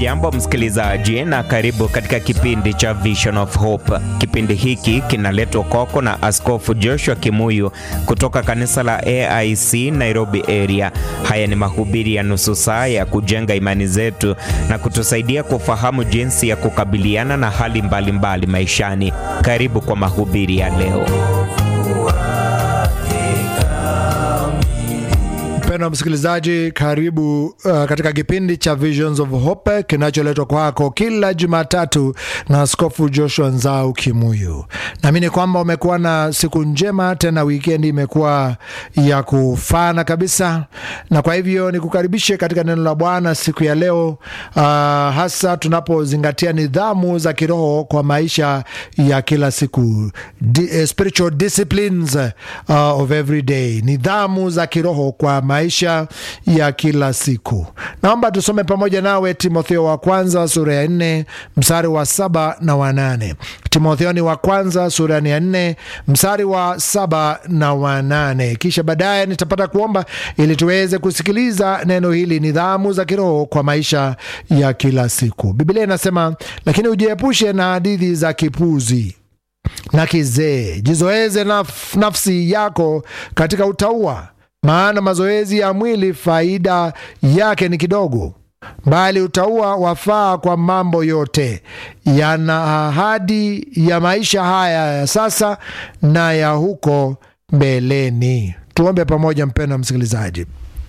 Hujambo msikilizaji, na karibu katika kipindi cha Vision of Hope. Kipindi hiki kinaletwa kwako na Askofu Joshua Kimuyu kutoka kanisa la AIC Nairobi area. Haya ni mahubiri ya nusu saa ya kujenga imani zetu na kutusaidia kufahamu jinsi ya kukabiliana na hali mbalimbali mbali maishani. Karibu kwa mahubiri ya leo. Mpendwa msikilizaji, karibu uh, katika kipindi cha Visions of Hope kinacholetwa kwako kila Jumatatu na Askofu Joshua Nzau Kimuyu. Naamini kwamba umekuwa na siku njema, tena wikendi imekuwa ya kufana kabisa, na kwa hivyo nikukaribishe katika neno la Bwana siku ya leo, uh, hasa tunapozingatia nidhamu za kiroho kwa maisha ya kila siku, Di, uh, spiritual disciplines uh, of every day, nidhamu za kiroho kwa maisha ya kila siku. Naomba tusome pamoja nawe Timotheo wa kwanza sura ya nne mstari wa saba na wa nane. Timotheo ni wa kwanza sura ya nne mstari wa saba na wa nane. Kisha baadaye nitapata kuomba ili tuweze kusikiliza neno hili, nidhamu za kiroho kwa maisha ya kila siku. Biblia inasema, lakini ujiepushe na hadithi za kipuzi na kizee, jizoeze naf nafsi yako katika utauwa maana mazoezi ya mwili faida yake ni kidogo, bali utauwa wafaa kwa mambo yote, yana ahadi ya maisha haya ya sasa na ya huko mbeleni. Tuombe pamoja, mpendwa msikilizaji.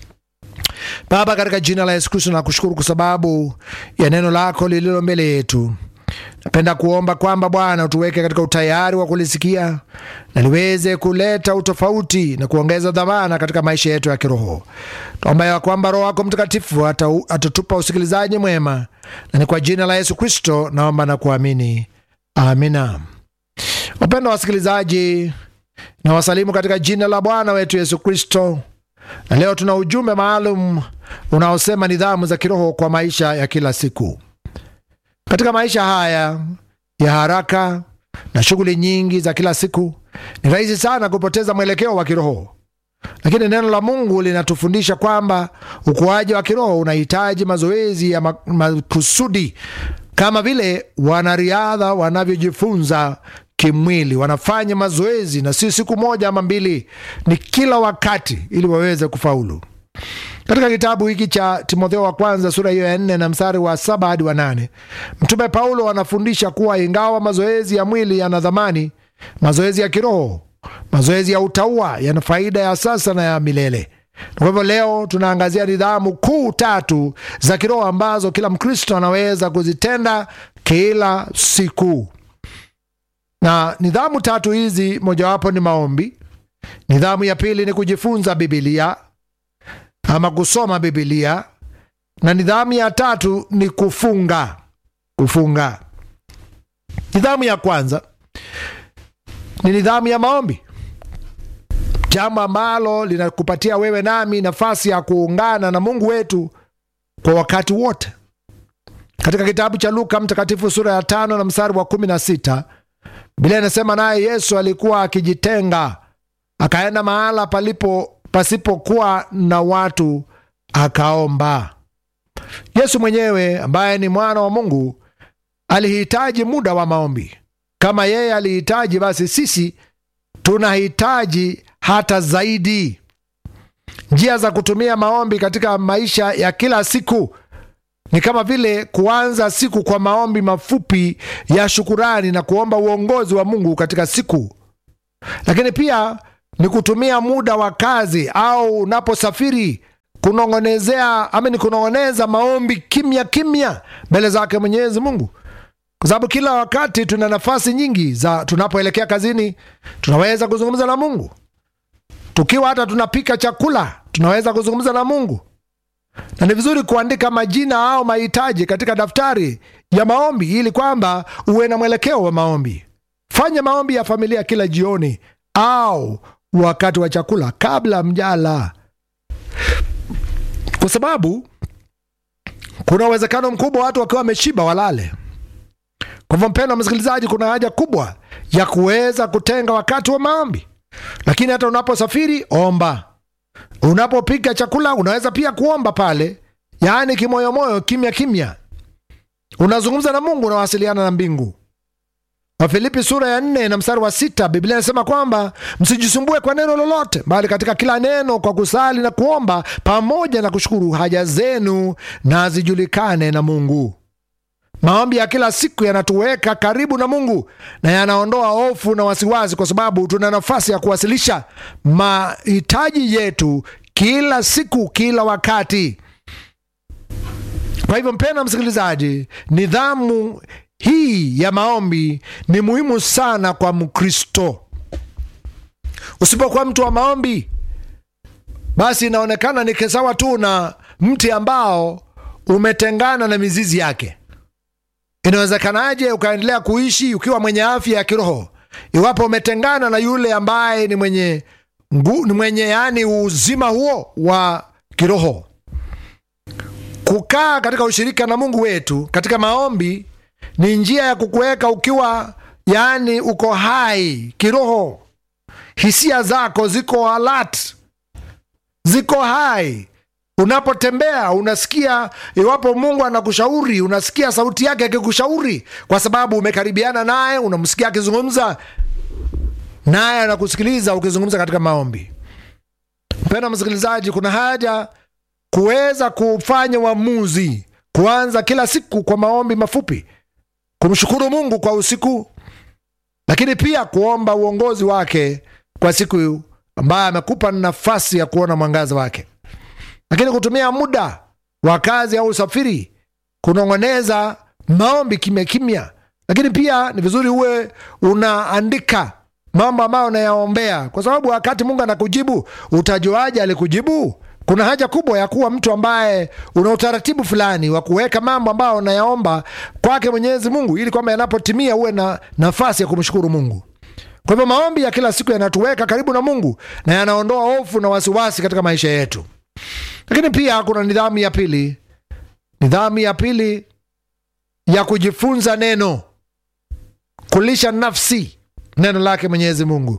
Baba, katika jina la Yesu Kristo nakushukuru kwa sababu ya neno lako lililo mbele yetu. Napenda kuomba kwamba Bwana utuweke katika utayari wa kulisikia na liweze kuleta utofauti na kuongeza dhamana katika maisha yetu ya kiroho. Tuomba ya kwamba Roho wako Mtakatifu atatupa usikilizaji mwema, na ni kwa jina la Yesu Kristo naomba na kuamini, amina. Wapendwa wasikilizaji, na wasalimu katika jina la Bwana wetu Yesu Kristo, na leo tuna ujumbe maalum unaosema nidhamu za kiroho kwa maisha ya kila siku. Katika maisha haya ya haraka na shughuli nyingi za kila siku, ni rahisi sana kupoteza mwelekeo wa kiroho, lakini neno la Mungu linatufundisha kwamba ukuaji wa kiroho unahitaji mazoezi ya makusudi, kama vile wanariadha wanavyojifunza kimwili. Wanafanya mazoezi na si siku moja ama mbili, ni kila wakati, ili waweze kufaulu. Katika kitabu hiki cha Timotheo wa kwanza sura hiyo ya nne na mstari wa saba hadi wa nane Mtume Paulo anafundisha kuwa ingawa mazoezi ya mwili yana dhamani, mazoezi ya kiroho, mazoezi ya utauwa yana faida ya sasa na ya milele. Kwa hivyo leo tunaangazia nidhamu kuu tatu za kiroho ambazo kila Mkristo anaweza kuzitenda kila siku, na nidhamu tatu hizi, mojawapo ni maombi. Nidhamu ya pili ni kujifunza Bibilia ama kusoma Bibilia, na nidhamu ya tatu ni kufunga. Kufunga. Nidhamu ya kwanza ni nidhamu ya maombi, jambo ambalo linakupatia wewe nami nafasi ya kuungana na Mungu wetu kwa wakati wote. Katika kitabu cha Luka Mtakatifu sura ya tano na mstari wa kumi na sita Biblia inasema naye Yesu alikuwa akijitenga akaenda mahala palipo pasipokuwa na watu akaomba. Yesu mwenyewe ambaye ni mwana wa Mungu alihitaji muda wa maombi. Kama yeye alihitaji, basi sisi tunahitaji hata zaidi. Njia za kutumia maombi katika maisha ya kila siku ni kama vile kuanza siku kwa maombi mafupi ya shukurani na kuomba uongozi wa Mungu katika siku, lakini pia ni kutumia muda wa kazi au unaposafiri kunong'onezea ama ni kunong'oneza maombi kimya kimya mbele zake Mwenyezi Mungu, kwa sababu kila wakati tuna nafasi nyingi za tunapoelekea kazini, tunaweza kuzungumza na Mungu. Tukiwa hata tunapika chakula, tunaweza kuzungumza na Mungu, na ni vizuri kuandika majina au mahitaji katika daftari ya maombi ili kwamba uwe na mwelekeo wa maombi. Fanya maombi ya familia kila jioni au wakati wa chakula kabla mjala, kwa sababu kuna uwezekano mkubwa watu wakiwa wameshiba walale. Kwa hivyo, mpendwa msikilizaji, kuna haja kubwa ya kuweza kutenga wakati wa maombi. Lakini hata unaposafiri omba, unapopika chakula unaweza pia kuomba pale, yaani kimoyomoyo, kimya kimya. unazungumza na Mungu, unawasiliana na mbingu. Wafilipi sura ya nne na mstari wa sita Biblia inasema kwamba msijisumbue kwa neno lolote, bali katika kila neno kwa kusali na kuomba pamoja na kushukuru haja zenu na zijulikane na Mungu. Maombi ya kila siku yanatuweka karibu na Mungu na yanaondoa hofu na wasiwasi, kwa sababu tuna nafasi ya kuwasilisha mahitaji yetu kila siku, kila wakati. Kwa hivyo, mpendwa msikilizaji, nidhamu hii ya maombi ni muhimu sana kwa Mkristo. Usipokuwa mtu wa maombi, basi inaonekana ni sawa tu na mti ambao umetengana na mizizi yake. Inawezekanaje ukaendelea kuishi ukiwa mwenye afya ya kiroho iwapo umetengana na yule ambaye ni mwenye ngu, ni mwenye yani uzima huo wa kiroho? Kukaa katika ushirika na Mungu wetu katika maombi ni njia ya kukuweka ukiwa yani uko hai kiroho, hisia zako ziko alert, ziko hai Unapotembea unasikia, iwapo Mungu anakushauri, unasikia sauti yake akikushauri, kwa sababu umekaribiana naye, unamsikia akizungumza naye, anakusikiliza ukizungumza katika maombi. Mpendwa msikilizaji, kuna haja kuweza kufanya uamuzi, kuanza kila siku kwa maombi mafupi, kumshukuru Mungu kwa usiku, lakini pia kuomba uongozi wake kwa siku ambayo amekupa nafasi ya kuona mwangaza wake lakini kutumia muda wa kazi au usafiri kunong'oneza maombi kimya kimya. Lakini pia ni vizuri uwe unaandika mambo ambayo unayaombea, kwa sababu wakati Mungu anakujibu utajuaje alikujibu? Kuna haja kubwa ya kuwa mtu ambaye una utaratibu fulani wa kuweka mambo ambayo unayaomba kwake Mwenyezi Mungu, ili kwamba yanapotimia uwe na nafasi ya kumshukuru Mungu. Kwa hivyo maombi ya kila siku yanatuweka karibu na Mungu na yanaondoa hofu na wasiwasi katika maisha yetu. Lakini pia kuna nidhamu ya pili, nidhamu ya pili ya kujifunza neno, kulisha nafsi neno lake Mwenyezi Mungu.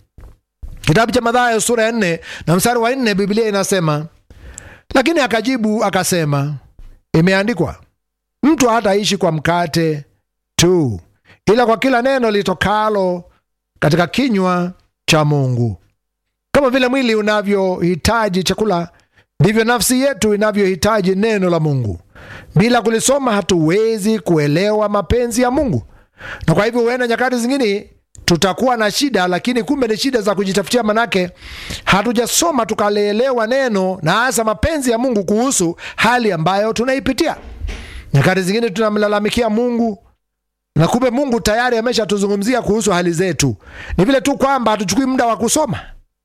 Kitabu cha Mathayo sura ya nne na mstari wa nne Biblia inasema, lakini akajibu akasema, imeandikwa, mtu hataishi kwa mkate tu, ila kwa kila neno litokalo katika kinywa cha Mungu. Kama vile mwili unavyohitaji chakula ndivyo nafsi yetu inavyohitaji neno la Mungu. Bila kulisoma hatuwezi kuelewa mapenzi ya Mungu, na kwa hivyo huenda nyakati zingine tutakuwa na shida, lakini kumbe ni shida za kujitafutia, manake hatujasoma tukalielewa neno na hasa mapenzi ya Mungu kuhusu hali ambayo tunaipitia. Nyakati zingine tunamlalamikia Mungu na kumbe Mungu tayari ameshatuzungumzia kuhusu hali zetu, ni vile tu kwamba hatuchukui muda wa kusoma.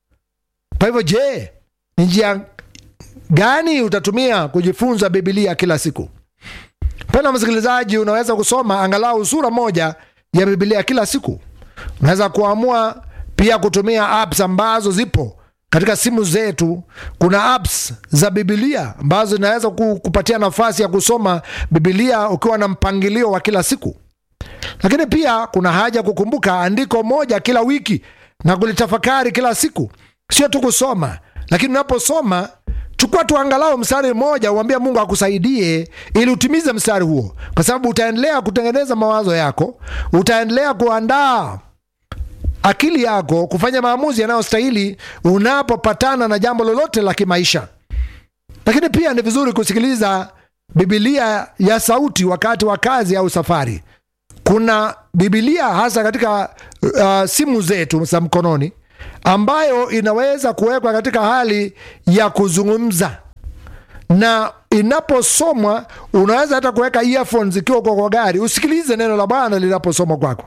Kwa hivyo, je, ni njia gani utatumia kujifunza Bibilia kila siku? Mpendwa msikilizaji, unaweza kusoma angalau sura moja ya Bibilia kila siku. Unaweza kuamua pia kutumia apps ambazo zipo katika simu zetu. Kuna apps za Bibilia ambazo zinaweza kupatia nafasi ya kusoma Bibilia ukiwa na mpangilio wa kila siku. Lakini pia kuna haja kukumbuka andiko moja kila wiki na kulitafakari kila siku, sio tu kusoma, lakini unaposoma chukua tu angalau mstari mmoja, uambia Mungu akusaidie ili utimize mstari huo, kwa sababu utaendelea kutengeneza mawazo yako, utaendelea kuandaa akili yako kufanya maamuzi yanayostahili unapopatana na jambo lolote la kimaisha. Lakini pia ni vizuri kusikiliza Bibilia ya sauti wakati wa kazi au safari. Kuna Bibilia hasa katika uh, simu zetu za mkononi ambayo inaweza kuwekwa katika hali ya kuzungumza na inaposomwa, unaweza hata kuweka earphones ikiwa uko kwa gari, usikilize neno la Bwana linaposomwa kwako.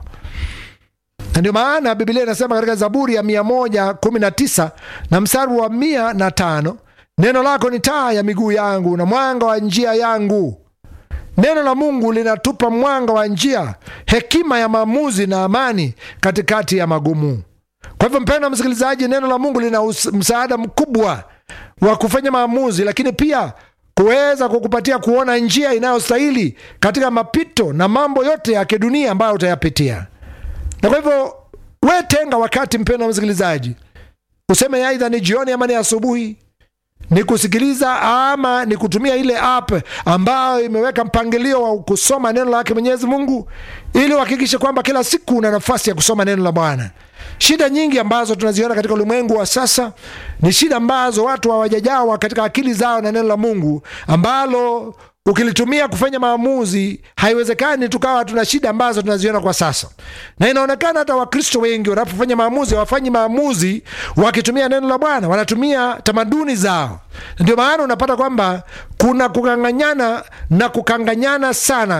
Na ndio maana Biblia inasema katika Zaburi ya mia moja kumi na tisa na mstari wa mia na tano neno lako ni taa ya miguu yangu na mwanga wa njia yangu. Neno la Mungu linatupa mwanga wa njia, hekima ya maamuzi na amani katikati ya magumu. Kwa hivyo mpendwa msikilizaji, neno la Mungu lina msaada mkubwa wa kufanya maamuzi, lakini pia kuweza kukupatia kuona njia inayostahili katika mapito na mambo yote ya kidunia ambayo utayapitia. Na kwa hivyo we tenga wakati, mpendwa msikilizaji, useme aidha ni jioni ama ni asubuhi, ni kusikiliza ama ni kutumia ile app ambayo imeweka mpangilio wa kusoma neno lake Mwenyezi Mungu, ili uhakikishe kwamba kila siku una nafasi ya kusoma neno la Bwana. Shida nyingi ambazo tunaziona katika ulimwengu wa sasa ni shida ambazo watu hawajajawa katika akili zao na neno la Mungu ambalo ukilitumia kufanya maamuzi, haiwezekani tukawa tuna shida ambazo tunaziona kwa sasa. Na inaonekana hata Wakristo wengi wanapofanya maamuzi hawafanyi maamuzi wakitumia neno la Bwana, wanatumia tamaduni zao. Ndio maana unapata kwamba kuna kukanganyana na kukanganyana sana